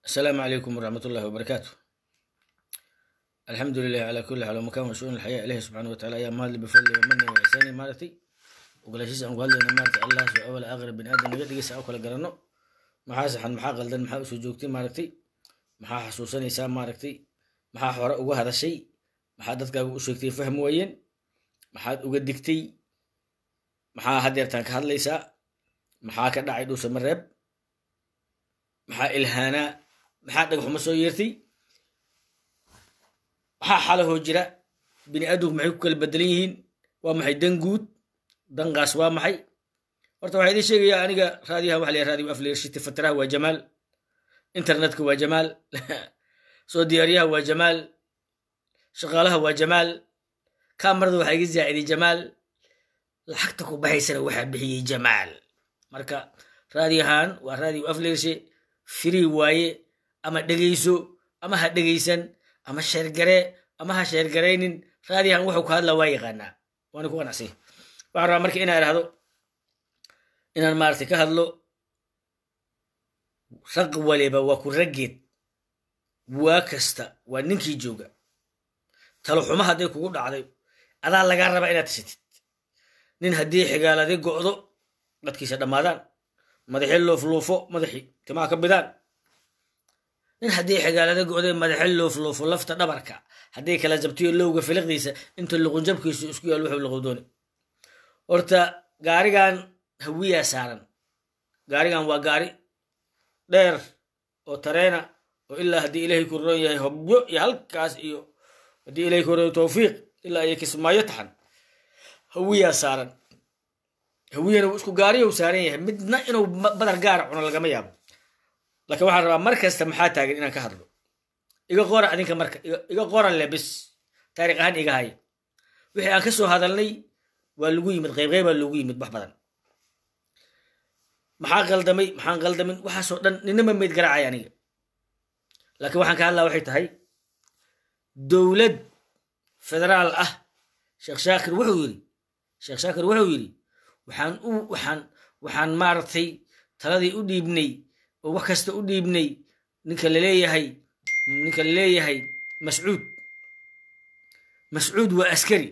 السلام عليكم ورحمة الله وبركاته الحمد لله على كل حال ومكان وشؤون الحياة إليه سبحانه وتعالى يا مال بفضل ومنه وإحسانه مالتي وقال شيء أن قال لنا مالتي الله سوى أول أغرب بن آدم نقد يسعى أكل قرنه maxaa saxan maxaa qaldan maxaa usoo joogtay maaragtay maxaa xasuusanaysaa maaragtay maxaa hore uga hadashay maxaa dadkaaga u sheegtay fahm waayeen maxaad uga digtay maxaa hadeertaan ka hadlaysaa maxaa ka dhacay dhuusa mareeb maxaa ilhaanaa maxaa dhagxuma soo yeertay maxaa xalahoo jira bini aadamku maxay ku kala bedelan yihiin waa maxay dan guud danqaas waa maxay horta waxaa idin sheegayaa aniga raadiyaha waxa la yidhaha radio afleershiti fatiraha waa jamaal internetka waa jamaal soo diyaariyaha waa jamaal shaqaalaha waa jamaal kamarada waxaa iga zaaciday jamaal lacagta ku baxaysana waxaa bixiyey jamaal marka raadiyahan waa radio afleershe free waaye ama dhegayso ama ha dhegaysan ama sheergare ama ha sheergaraynin raadiyahan wuxuu ku hadla waa yaqaanaa waana ku qanacsay waxaan rabaa marka inaa idhahdo inaan maaragtay ka hadlo raq waliba waa ku raggeed waa kasta waa ninkii jooga talo xumo hadday kugu dhacday adaa lagaa rabaa inaad tashatid nin haddii xigaaladi go'do dadkiisa dhammaadaan madaxii loofluufo madaxii timaha ka bidaan nin haddii xigaalada go'day madaxi loofluufo lafta dhabarka haddii kala jabtiyo lowga filiqdiisa inta luqunjabkiisu isku yaal wuxuu luqowdooni horta gaarigan hawiyaa saaran gaarigan waa gaari dheer oo tareena oo ilaa haddii ilaahay ku roon yahay hobyo iyo halkaas iyo haddii ilahay ku roon tawfiiq ilaa iyo kismaayo taxan hawiyaa saaran hawiyana isku gaariyow saaran yahay midna inuu badar gaara cuno lagama yaabo laakiin waxaan rabaa mar kasta maxaa taagan inaan ka hadlo iga qora adinka marka iga qoran le bis taariikh ahaan iga haya wixii aan ka soo hadalnay waa lagu yimid qaybqaybaa loogu yimid wax badan maxaa qaldamay maxaan qaldamin waxaasoo dhan ninama meyd garaacay aniga laakiin waxaan ka hadlaa waxay tahay dowlad federaal ah sheekh shaakir wuxuu yidhi sheekh shaakir wuxuu yidhi waxaan u waxaan waxaan maaragtay taladii u dhiibnay oo wax kasta u dhiibnay ninka laleeyahay ninka laleeyahay mascuud mascuud waa askari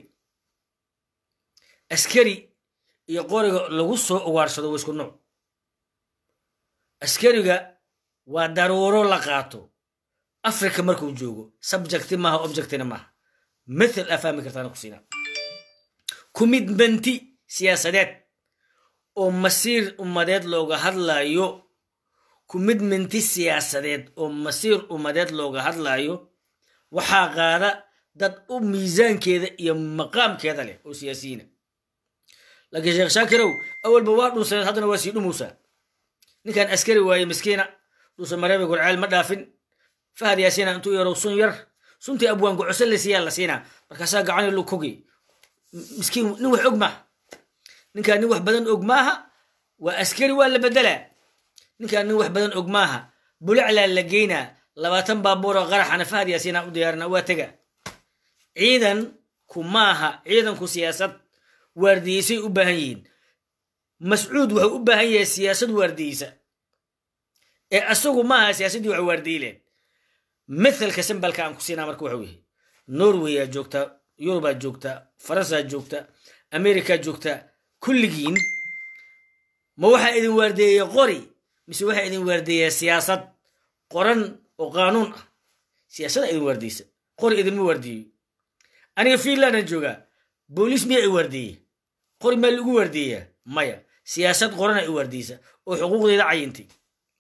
askari iyo qoriga lagu soo ugaarsado waa isku nooc askariga waa daruuro la qaato africa markuu joogo subjecti maaha objectina maaha mithal aa fahmi kartaana ku siinaa commitmenti siyaasadeed oo masiir ummadeed looga hadlayo commitmenti siyaasadeed oo masiir ummadeed looga hadlayo waxaa qaada dad u miisaankeeda iyo maqaamkeeda leh oo siyaasiyiina laakiin sheekh shaakirow awalba waa dhunsaneed haddana waa sii dhumuusaa ninkan askari waaye miskiina dhuusa mareebe gurceel ma dhaafin fahad yaasiina intuu yarow sun yar suntii abwaan gocose la siiyaa la siinaa markaasaa gacani lu kogi miskiin nin wax og maaha ninkaan nin wax badan og maaha waa askari waa la bedelaa ninkaan nin wax badan og maaha bulaclaa la geynaa labaatan baabuuroo qaraxana fahad yaasiina u diyaarina waa tega ciidan ku maaha ciidanku siyaasad waardiyeysay u baahan yihiin mascuud wuxuu u baahan yahay siyaasad waardiyeysa ee asagu maaha siyaasaddii wax waardiyileen mithalka simbalka aan ku siinaa marka waxuu yahay norwayaa joogta yurubaa joogta faransaa joogta amerikaa joogta kulligiin ma waxaa idin waardeeyey qori mise waxaa idin waardeeyaa siyaasad qoran oo qaanuun ah siyaasadda idin waardiyeysa qori idinma waardiyeyo aniga fiinlandan joogaa booliis miyaa i waardeeye qori maa lagu waardeeyaa maya siyaasad qorana i waardiyeysa oo xuquuqdeeda cayintay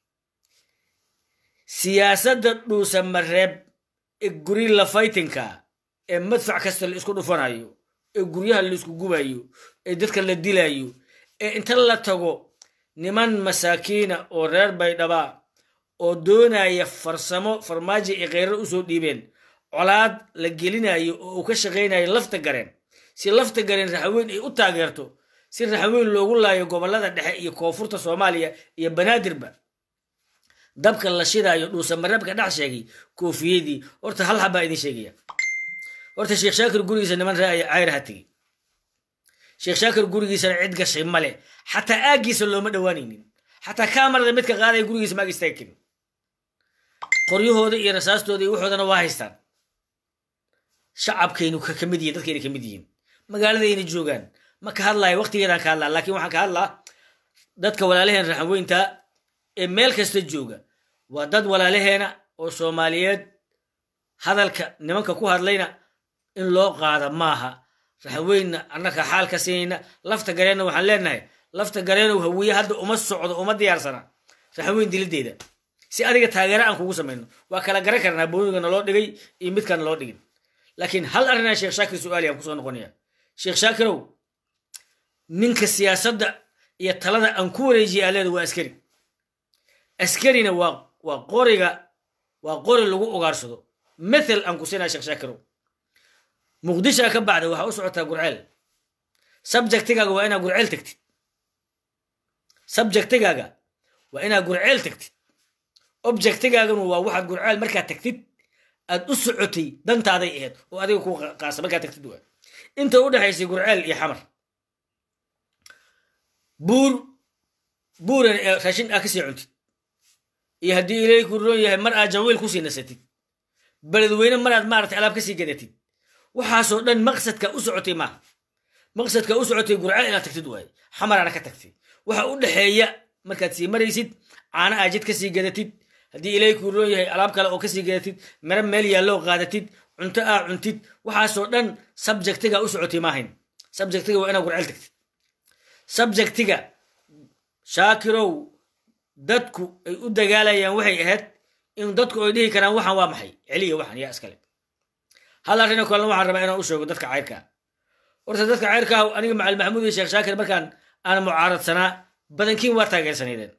siyaasadda dhuusa mareeb ee gurila faytinka ee madfac kasta la isku dhufanayo ee guryaha la isku gubayo ee dadka la dilayo ee inta la tago niman masaakiina oo reer baydhabaa oo doonaya farsamo farmaajo ay kheyrar usoo dhiibeen colaad la gelinayo oo uu ka shaqaynayo lafta gareen si lafta gareen raxaweyn ay u taageerto si raxweyn loogu laayo gobollada dhexe iyo koonfurta soomaaliya iyo banaadirba dabka la shidaayo dhuusa mareebka dhex sheegay koofiyadii horta hal habaa idin sheegaya horta sheekh shaakir gurigiisa niman raaya cayraha tegey sheekh shaakir gurigiisana cid gashay male xataa aaggiisa looma dhowaanaynin xataa kaamarada midka qaadaya gurigiisa maag istaagi karin qoryahooda iyo rasaastooda iyo waxoodana waa haystaan shacabkaynu ka mid yihin dadkayna ka mid yihiin magaaladayna joogaan ma ka hadlayo waqtigeedaan ka hadlaa lakin waxaan ka hadlaa dadka walaalaheen raxanweynta ee meel kasta jooga waa dad walaalaheena oo soomaaliyeed hadalka nimanka ku hadlayna in loo qaada maaha raxanweynna annaka xaal ka siinayna lafta gareenna waxaan leenahay lafta gareenow hawiye hadda uma socdo uma diyaarsana raxanweyn dilideeda si adiga taageero aan kugu samayno waa kala garan karnaa booniga naloo dhigay iyo midkaan naloo dhigin laakiin hal arrinaa sheekh shaakir su-aali aan kusoo noqonaya sheekh shaakirow ninka siyaasadda iyo talada aan ku wareejiya aleeda waa askari askarina waa waa qoriga waa qori lagu ugaarsado methel aan ku siinaa sheekh shaakirow muqdishaa ka bacda waxaa u socotaa gurceel subjectigaaga waa inaa gurceel tagtid subjectigaaga waa inaa gurceel tagtid objectigaaganu waa waxaad gurceel markaa tagtid aad u socotay dantaaday ahayd oo adiga ku qaasa markaa tagtid waa inta u dhexaysay gurceel iyo xamar buur buuran ee raashin aa kasii cuntid iyo haddii ilaahay ku roon yahay mar aad jawiil kusii nasatid beledweyne mar aad maaragtay alaab kasii gadatid waxaasoo dhan maqsadka u socotay maaha maqsadka u socotay gurceel inaad tagtid waaye xamaraana ka tagtay waxa u dhexeeya markaad sii maraysid caana aajid kasii gadatid haddii ilaahay kuu roon yahay alaab kale oo kasii gadatid mare meel yaalloo qaadatid cunto aa cuntid waxaasoo dhan subjectiga u socotay maahayn subjectiga waa inaad gurceel tagtid subjectiga shaakirow dadku ay u dagaalayaan waxay ahayd in dadku ay dhihi karaan waxaan waa maxay celiya waxan yaa iskale hal arrin oo kalena waxaan rabaa inaan u sheego dadka cayrkaa horta dadka cayrkaa aniga macal maxamuud iyo sheekh shaakir markaan aan mucaaradsanaa badankiin waa taageersanaydeen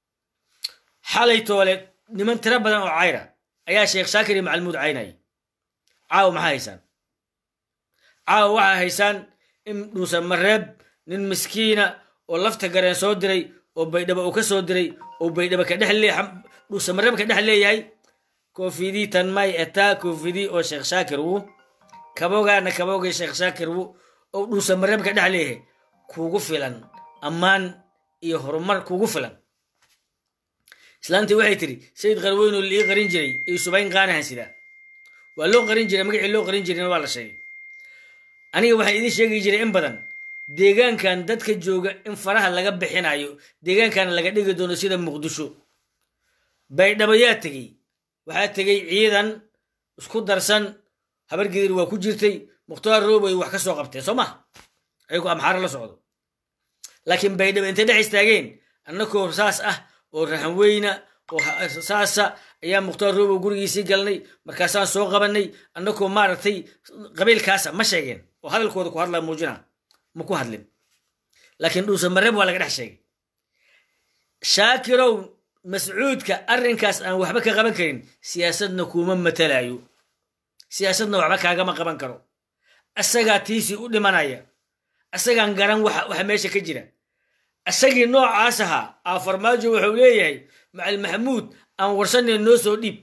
xalay toole niman tiro badan oo cayra ayaa sheekh shaakir iyo macalmuud caynayay caawa maxaa haysaan caawa waxaa haysaan in dhuusan mareeb nin miskiina oo lafta gareen soo diray oo baydhabo uu ka soo diray oo baydhabo ka dhex lee dhuusan mareeb ka dhex leeyahay koofidii tan may etaa koofidii oo sheekh shaakir wu kabogaana kabogay sheekh shaakir wu oo dhuusan mareeb ka dhex leeyahay kugu filan ammaan iyo horumar kugu filan islaantii waxay tidhi sayid qarweynoo lii qarin jiray iyo subayn qaanahan sidaa waa loo qarin jiray magacii loo qarin jirayna waa la sheegay aniga waxaan idiin sheegi jiray in badan deegaankan dadka jooga in faraha laga bixinayo deegaankana laga dhigi doono sida muqdisho baydhabo yaa tegey waxaa tegey ciidan isku darsan habargidir waa ku jirtay mukhtaar roobay wax ka soo qabteen soo maha ayagoo amxaaro la socdo laakiin baydhabo intay dhex istaageen annakoo saas ah oo raxanweyna oo saasa ayaa mukhtaar roobow gurigiisii galnay markaasaan soo qabanay annakoo maaragtay qabiilkaasa ma sheegeen oo hadalkooda ku hadlaa muujina ma ku hadlin laakiin dhuusa mareeb waa laga dhex sheegay shaakirow mascuudka arrinkaas aan waxba ka qaban karin siyaasadna kuuma matalayo siyaasadna waxba kaagama qaban karo asagaa tiisii u dhimanaya asagaan garan waxa meesha ka jira isagii noocaas ahaa aa farmaajo wuxuu leeyahay macal maxamuud aan warsanay noo soo dhiib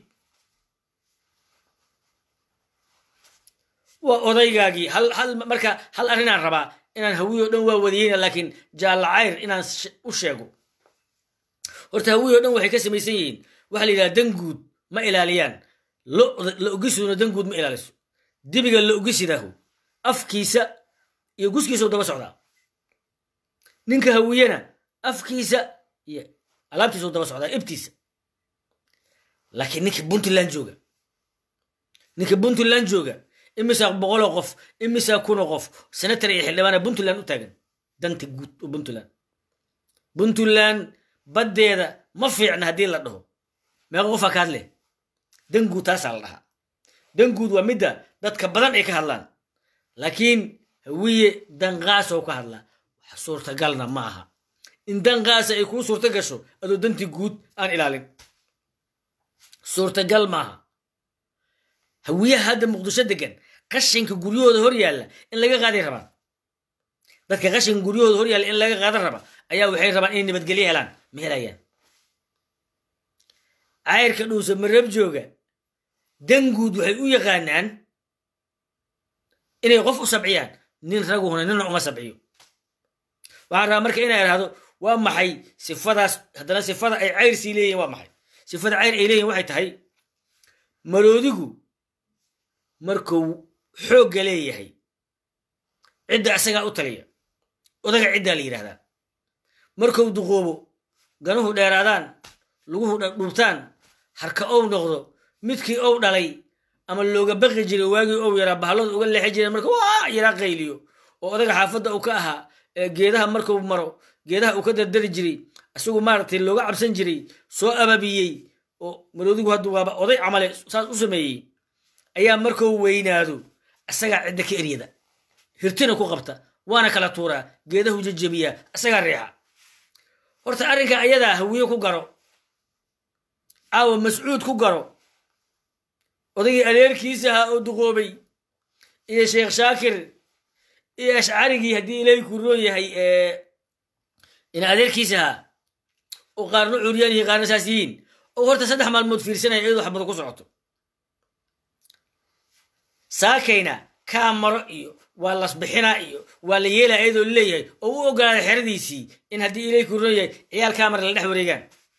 waa odaygaagii hal hal marka hal arrinaan rabaa inaan hawiyo dhan waa wadiyeyna laakiin jaalla cayr inaan u sheego horta hawiyo dhan waxay ka samaysan yihiin waxa la yidhaha danguud ma ilaaliyaan la ogisuna danguud ma ilaaliso dibiga la ogisidahu afkiisa iyo guskiisau daba socdaa ninka hawiyena afkiisa iyo alaabtiisau daba socdaa ibtiisa laakiin ninka puntland jooga ninka puntland jooga imisaa boqoloo qof imisaa kunoo qof senatar iyo xildhibaana puntland u taagan danta guud oo puntland puntland baddeeda ma fiicna haddii la dhaho meeqa qofaa ka hadle danguud taasaa la dhahaa danguud waa midda dadka badan ay ka hadlaan laakiin hawiye danqaasoo ka hadlaa wax suurtagalna ma aha in danqaasa ay kuu suurto gasho adoo dantii guud aan ilaalin suurtagal maaha hawiyaha hadda muqdisho degan qashinka guryahooda hor yaalla in laga qaaday rabaan dadka qashinka guryahooda hor yaalla in laga qaadan raba ayaa waxay rabaan inay nabadgelyo helaan ma helayaan cayrka dhuusa marab jooga danguud waxay u yaqaanaan inay qof u sabciyaan nin raguhuna nina uma sabciyo waxaan rabaa marka inay idhahdo waa maxay sifadaas haddana sifada ay cayr sii leeyihin waa maxay sifada cayr ay leeyihin waxay tahay maroodigu markuu xoogga leeyahay cidda asagaa u taliya odaga ciddaa la yidhahdaa markuu duqoobo ganuhu dheeraadaan luguhu dhubtaan harka ou noqdo midkii ou dhalay ama looga baqi jiray waagii ou yaraa bahalooda uga leexi jireen marka waa yaraa qayliyo oo odaga xaafadda uu ka ahaa ee geedaha markuu maro geedaha uu ka dardari jiray isagu maaragtay looga cabsan jiray soo ababiyey oo maroodigu haddu waaba oday camale saas u sameeyey ayaa markuu weynaado isagaa cidda ka eryada hirtina ku qabta waana kala tuuraa geedahu jejebiyaa isagaa riixa horta arrinka ayadaa hawiye ku garo caawa mascuud ku garo odaygii adeerkiisa ahaa oo duqoobay iyo sheekh shaakir iyo ashcarigii haddii ilaahay ku roon yahay ina adeerkiisa ahaa oo qaarna curyaan yihiin qaarna saas yihiin oo horta saddex maalmood fiirsanaya iyadoo xabado ku socoto saakayna kaa maro iyo waa lasbixinaa iyo waa la yeelaa iyadoo leeyahay oo u ogolaaday xeradiisii in haddii ilaahay ku roon yahay ciyaal kaamar la dhex wareegaan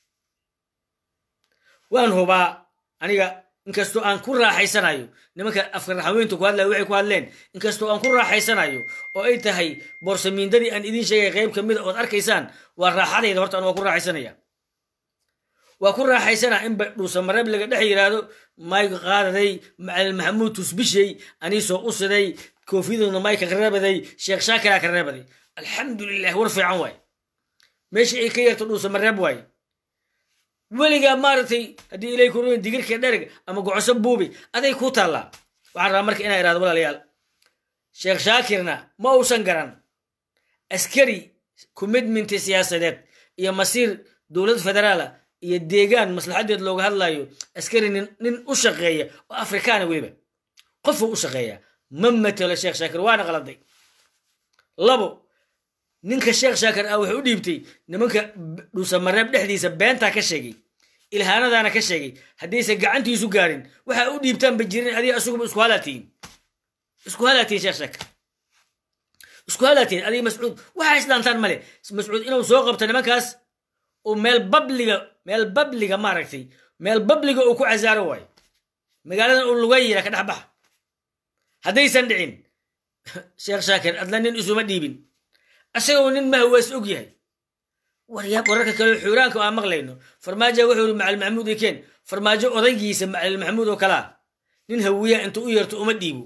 waan hubaa aniga inkastoo aan ku raaxaysanayo nimanka afkaraxaweyntu ku hadlaya waxay ku hadleen inkastoo aan ku raaxaysanayo oo ay tahay boorsamiindadii aan idiin sheegay qayb ka mida ood arkaysaan waa raaxadayda horta an waa ku raaxaysanaya waa ku raaxaysanaa in dhuusamareeb laga dhex yidhaahdo mayga qaadaday macalin maxamuud tusbishey aniisoo u siday koofiyaduna mayka ka reebaday sheekh shaakiraa ka reebaday alxamdulilah war fiican waay meeshii ay ka yarto dhuusamareeb waaye weligaa maaragtay haddii ilay kuroyin digirka dhereg ama gocoso buubi aday ku taallaa waxaan rabaa marka inaa irahdo walaalayaal sheekh shaakirna ma uusan garan askari commitmenti siyaasadeed iyo masiir dowlad federaala iyo deegaan maslaxadeed looga hadlayo askari nin u shaqeeya oo afrikaana weliba qofuu u shaqeeya ma matelo sheekh shaakir waana qaladay labo ninka sheekh shaakir ah wuxuu u dhiibtay nimanka dhuusamareeb dhexdiisa beentaa ka sheegay ilhaanadaana ka sheegay haddaysan gacantiisu gaarin waxaa u dhiibtaanba jirin adiga asuguba isku halaatiin isku halaatiin sheekh shaakir isku halaatiin adiga mascuud waxaa isdhaantaan male mascuud inuu soo qabto nimankaas oo meel babliga meel babliga maaragtay meel babliga uu ku casaaro waayo magaaladan uu lugayira ka dhex baxa haddaysan dhicin sheekh shaakir adna nin isuma dhiibin asagoo nin mahawaas og yahay waryaab wararka kale xuuraanka aan maqlayno farmaajo wuxuu yiri macalin maxamuud ikeen farmaajo odaygiisa macalin maxamuud oo kalaa nin hawiya inta u yeerto uma dhiibo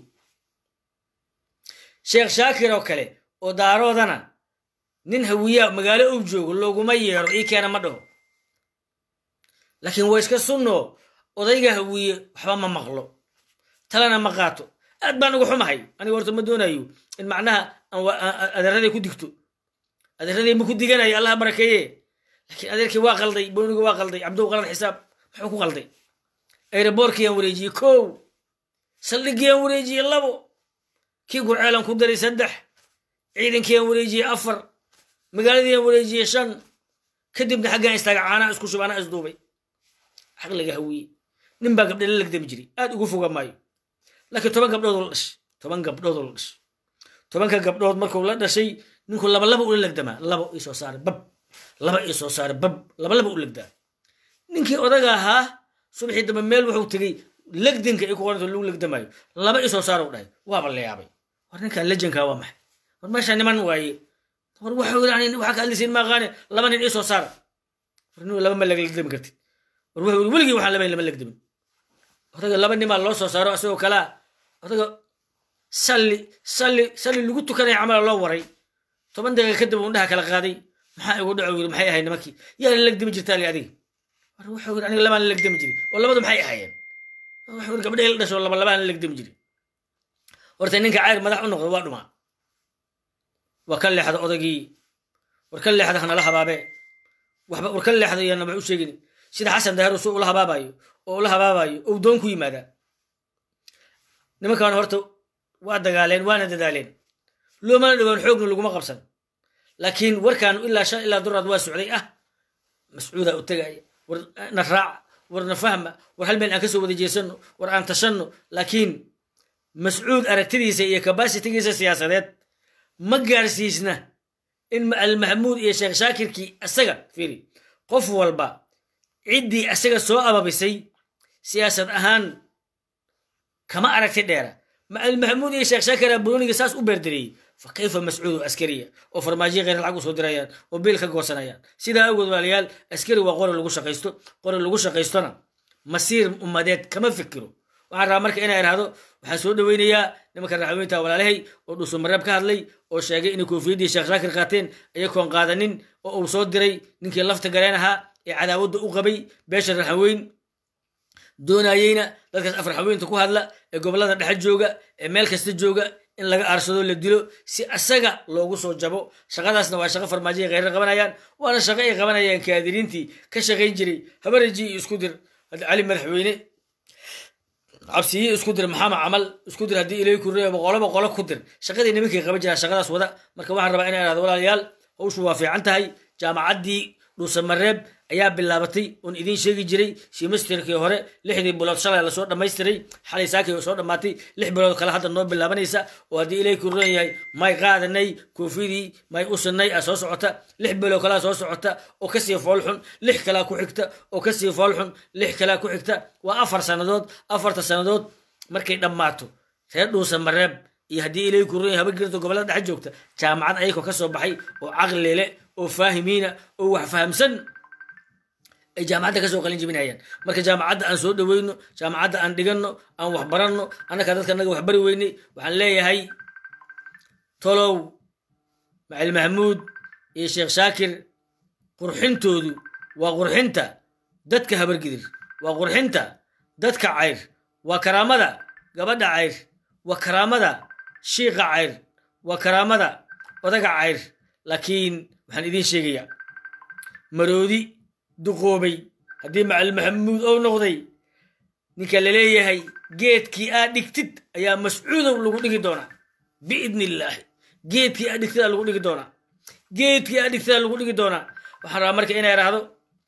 sheekh shaakir oo kale oo daaroodana nin hawiya magaalo uu joogo looguma yeero ii keena ma dhaho laakiin waa iska sunno odayga hawiye waxba ma maqlo talana ma qaato aad baan uga xumahay aniga horta ma doonayo in macnaha adeeraday ku digto adeeraday ma ku diganayo allaha barakeeye laakiin adeerkii waa qalday booniga waa qalday cabdow qalad xisaab muxuu ku qalday aeroboorkiyaan wareejiyey kow saldhigiyaan wareejiyey labo kii gurceelan ku daray saddex ciidankiyaan wareejiyey afar magaaladiiaan wareejiyey shan kadibna xaggaan istaaga caanaa isku shub anaa isduubay caqliga hawiye nin baa gabdhe la legdami jiray aad ugu foga maayo laakiin toban gabdhoodoo la dhashay toban gabdhoodoo la dhashay tobanka gabdhood markuu la dhashay ninku laba laba ula legdamaa laba ii soo saaray bab laba ii soo saaray bab laba laba u legdaa ninkii odaga ahaa subaxii dambe meel wuxuu tegey legdinka ay ku qoranta lagu legdamaayo laba ii soo saaro u dhahay waaba la yaabay war ninkan lejankaa waa maxay war meesha niman waaye war waxuu yidhi waxaa ka hadlaysiin maaqaane laba nin ii soo saara war nin laba ma legdami kartid war wuxuu yidhi weligii waxaan labayn lama legdamin odaga laba nimaa loo soo saaro asagoo kalaa odaga salli salli salli lagu tukanaya camala loo waray toban daqiiqa kadib undhaha kala qaaday maxaa igu dhaco yiri maxay ahayd nimankii yaa la legdami jirtaa li adiga war wuxuu yiri aniga labaan la legdami jiri oo labadu maxay ahaayeen wuxuu yiri gabdhahay la dhasho laba labaan la legdami jiri horta ninka cayr madax u noqdo waa dhumaa waa ka leexda odagii war ka leexda hanala habaabe waxba war ka leexda iyana wax u sheegin sida xasan daahir suu ula habaabayo oo ula habaabayo ou doon ku yimaadaa nimankan horta waa dagaaleen waana dadaaleen loomana dhowaan xoogna laguma qabsan laakiin warkan ilaa shan ilaa duraad waa socday ah mascuuda u tegaya war na raaca war na fahma war hal meel aan kasoo wada jeesanno war aan tashanno laakiin mascuud aragtidiisa iyo kabasitigiisa siyaasadeed ma gaarsiisna in almaxmuud iyo sheekh shaakirkii asaga fiiri qof walba ciddii asaga soo ababisay siyaasad ahaan kama aragti dheera macalin maxamuud iyo sheekh shaakira buroniga saas u beerdareeyey fa kayfa mascuudu askariya oo farmaajiya kheyr lacag usoo dirayaan oo biil ka goosanayaan sidaa awgeed walaalayaal askari waa qori lagu shaqaysto qori lagu shaqaystona masiir ummadeed kama fikiro waxaan rabaa marka inaa idhaahdo waxaan soo dhoweynayaa nimanka raxweynta walaalahay oo dhuusamareeb ka hadlay oo sheegay inay koofiyaddii sheekh shaakir qaateen ayagoon qaadanin oo uu soo diray ninkii lafta gareen ahaa ee cadaawadda u qabay beesha raxweyn doonayeyna dadkaas afar haweenta ku hadla ee gobollada dhexe jooga ee meel kasta jooga in laga aarsado la dilo si asaga loogu soo jabo shaqadaasna waa shaqo farmaajo ay kheyrar qabanayaan waana shaqo ay qabanayaan kaadiriintii ka shaqayn jiray habareji iyo isku dir cali madaxweyne cabsiye isku dir maxamed camal isku dir haddii ilay kurreeya boqolo boqolo ku dir shaqadii nimankay qaban jiraa shaqadaas wada marka waxaan rabaa inaan ihahdo walaalayaal hawshu waa fiican tahay jaamacaddii dhuusamareeb ayaa bilaabatay oon idiin sheegi jiray simasterkii hore lixdii bilood shalay lasoo dhammaystiray xalay saakii oo soo dhammaatay lix bilood kale hadda noo bilaabanaysa oo haddii ilay ku ron yahay may qaadanay koofidii may usanay a soo socota lix bilood kalaa soo socota oo kasii foolxun lix kalaa ku xigta oo kasii foolxun lix kalaa ku xigta waa afar sannadood afarta sannadood markay dhammaato reer dhuusamareeb iyo haddii ilay ku ron yahay habargirta gobollada dhexe joogta jaamacad ayakoo ka soo baxay oo caqlile oo faahimiina oo wax fahamsan ay jaamacadda kasoo qalin jebinayaan marka jaamacadda aan soo dhoweyno jaamacadda aan dhiganno aan wax baranno annaka dadka naga wax bari weynay waxaan leeyahay tolow macali maxamuud iyo sheekh shaakir qurxintoodu waa qurxinta dadka habargidir waa qurxinta dadka cayr waa karaamada gabadha cayr waa karaamada shiiqa cayr waa karaamada odaga cayr laakiin waxaan idiin sheegayaa maroodi duqoobay haddii macalin maxamuud ou noqday ninka laleeyahay geedkii aad dhigtid ayaa mascuudow lagu dhigi doonaa biidni illaahi geedkii aad dhigtid aa lagu dhigi doonaa geedkii aad dhigtid aa lagu dhigi doonaa waxaan rabaa marka inaa idhaahdo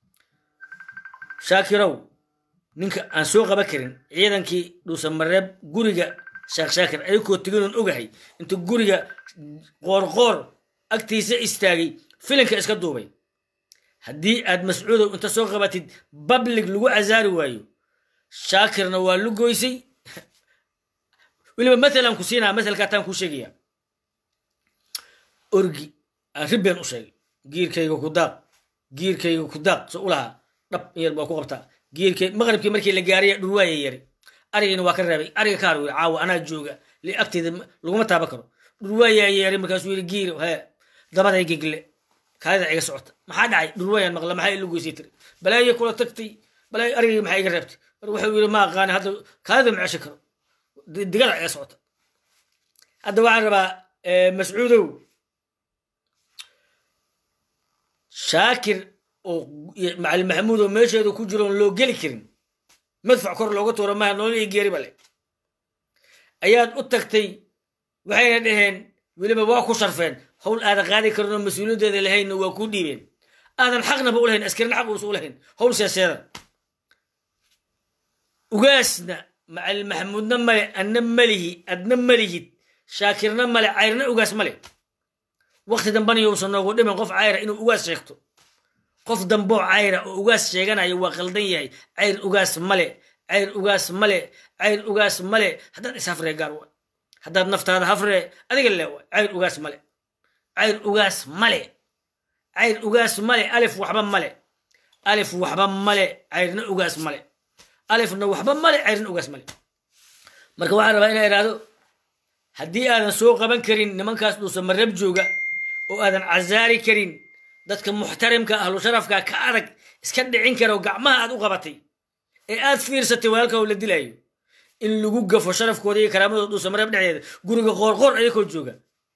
shaakirow ninka aan soo qaban karin ciidankii dhuusamareeb guriga sheekh shaakir ayakoo teginoon ogahay inta guriga qoorqoor agtiisa istaagay filinka iska duubay haddii aad mascuudow inta soo qabatid bablig lagu casaari waayo shaakirna waa lu goysay weliba matalan ku siinaa matalkaataan kuu sheegaya orgi aan ribbeen u sheegay giirkayga ku daaq giirkayga ku daaq so u lahaa dhab in yar baa ku qabtaa giirkay maqribkii markii la gaaraya dhurwaaya yari arigina waa ka reebay ariga kaar wi caawa anaa jooga li agteeda laguma taaban karo dhurwaayaa yeeray markaasuu yidhi giir he dabaday gegle kaadida iga socota maxaa dhacay dhurwayaan maqla maxaa ilu goysay tiri balaayo kula tagtay balaayo arigii maxaa iga reebtay mar wuxuu yidhi ma aqaani hadda kaadida ma ceshan karo digada iga socota hadda waxaan rabaa mascuudow shaakir oo macalin maxamuud oo meesheedu ku jiro oon loo geli karin madfac kor looga tuura maha nolol iyo geeri bale ayaad u tagtay waxayna dhaheen weliba waa ku sharfeen hawl aadan qaadi karin oo mas-uuliyaddeeda lahaynna waa kuu dhiibeen aadan xaqnaba u lahayn askarina xaq uusa u lahayn hawl seeseeda ugaasna macalin maxamuudna male adna malihi adna malihid shaakirna male cayrna ugaas male wakti dambana yousan noogu dhiman qof cayra inuu ugaas sheegto qof damboo cayra oo ugaas sheeganayo waa qaldan yahay cayr ugaas male cayr ugaas male cayr ugaas male haddaad ishafree gaar wa haddaad naftaada hafree adiga le wa cayr ugaas male cayr ugaas male cayr ugaas male alif waxba male alif waxba male cayrna ugaas male alifna waxba male cayrna ugaas male marka waxaan rabaa inaa idhaahdo haddii aadan soo qaban karin nimankaas dhuusa marab jooga oo aadan casaari karin dadka muxtarimka ahlu sharafka ka adag iska dhicin kara oo gacmaha aad u qabatay ee aad fiirsatay walaalka oo la dilayo in lagu gafo sharafkooda iyo karaamadooda dhuusa marab dhexdeeda guriga qoorqoor ayakoo jooga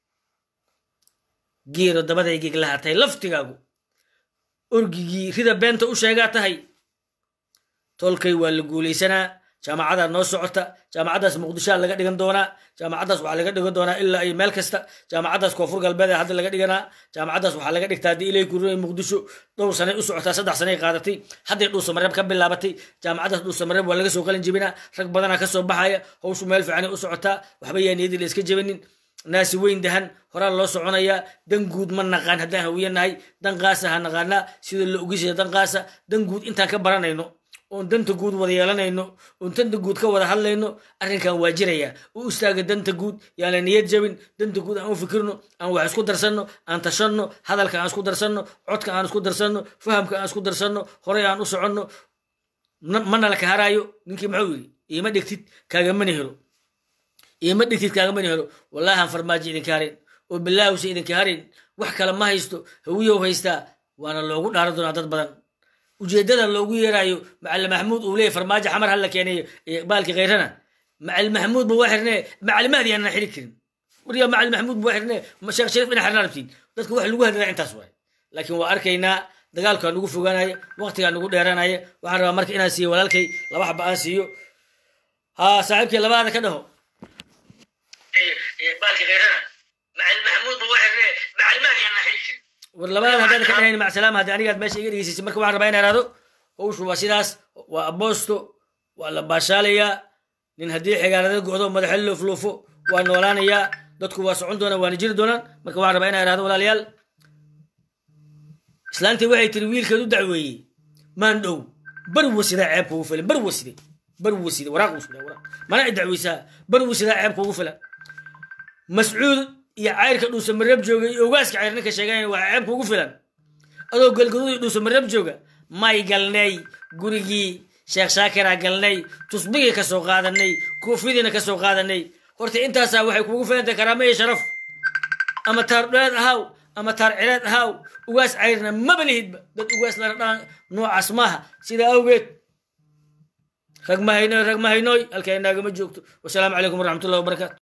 geero dabaday geglaha tahay laftigaagu orgigii rida beenta u sheegaa tahay tolkay waa la guulaysanaa jaamacadaa noo socota jaamacaddaas muqdishoa laga dhigan doonaa jaamacaddaas waxaa laga dhigan doonaa ilaa iyo meel kasta jaamacaddaas koonfur galbeed hadda laga dhiganaa jaamacaddaas waxaa laga dhigtaa haddii ilay kurinay muqdisho dhowr sanay u socotaa saddex sanay qaadatay hadday dhuusamareeb ka bilaabatay jaamacaddaas dhuusamareeb waa laga soo qalin jebinaa rag badanaa kasoo baxaya hawshu meel fiicanay u socotaa waxba yaa niyadii la iska jebinin naasi weyn dahan horaa loo soconayaa dan guud ma naqaan haddaan hawiyanahay dan qaasa ha naqaanaa sida la ogisaya dan qaasa dan guud intaan ka baranayno oon danta guud wada yeelanayno oon danta guud ka wada hadlayno arrinkan waa jiraya u istaaga danta guud yaan la niyad jabin danta guud aan u fikirno aan wax isku darsanno aan tashanno hadalka aan isku darsanno codka aan isku darsanno fahamka aan isku darsanno horey aan u soconno mana la kaharaayo ninkii muxuu yidhi iima dhigtid kaagamani helo iima dhigtid kaagamani helo wallahan farmaajo idinka harin oo bilaahuse idinka harin wax kale ma haysto hawiyow haystaa waana loogu dhaaran doonaa dad badan ujeeddada loogu yeeraayo macali maxamuud uu leeyahy farmaajo xamar hala keenayo baalki khayrana macali maxamuud ba waa xirnee macali mahdi aanan xiri karin wariya macali maxamuud ba waa xirnee sheekh shariif ina xirnaa rabtiin dadka wax lagu hadlaa intaas waay laakiin waa arkaynaa dagaalkaa nugu fogaanaya waqtigaa nugu dheeranaya waxaan rabaa marka inaan siiyo walaalkay laba xaba aan siiyo ha saaxiibkii labaada ka dhaho baalki khayrana macali maxamuud ba waa xirnee macali mahdi aanan xiri karin war labaad haddaan ka dhahayn macsalaama haddii anigaad meesha iga dhegeysaysa marka waxaan rabaa inaa ihahdo howshu waa sidaas waa aboosto waa la baashaalayaa nin haddii xigaalada go'do madaxa loofloofo waa noolaanayaa dadku waa socon doonaan waana jiri doonaan marka waxaan rabaa inaa ihahdo walaalayaal islaantii waxay tiri wiilkeed u dacweeyey maan dhow bar wasidaa ceeb kugu filan bar waside bar waside waraaq wasida waraaq mana i dacweysaa bar wasidaa ceeb kugu filan mascuud iyo cayrka dhuusa mareeb jooga iyo ogaaska cayr ninka sheeganaya waa ceeb kugu filan adoo galgaduud iyo dhuusa mareeb jooga may galnay gurigii sheekh shaakiraa galnay tusbigii ka soo qaadanay koofidiina ka soo qaadanay horta intaasaa waxay kugu filantahay karaamo iyo sharaf ama taar dheed ahaw ama taar cireed ahaw ugaas cayrna maba lihidba dad ugaas lana dhaan noocaas maaha sidaa awgeed rag mahaynoy rag mahaynoy halkaa inaagama joogto wasalaamu calaykum waraxmatullahi wabarakaatu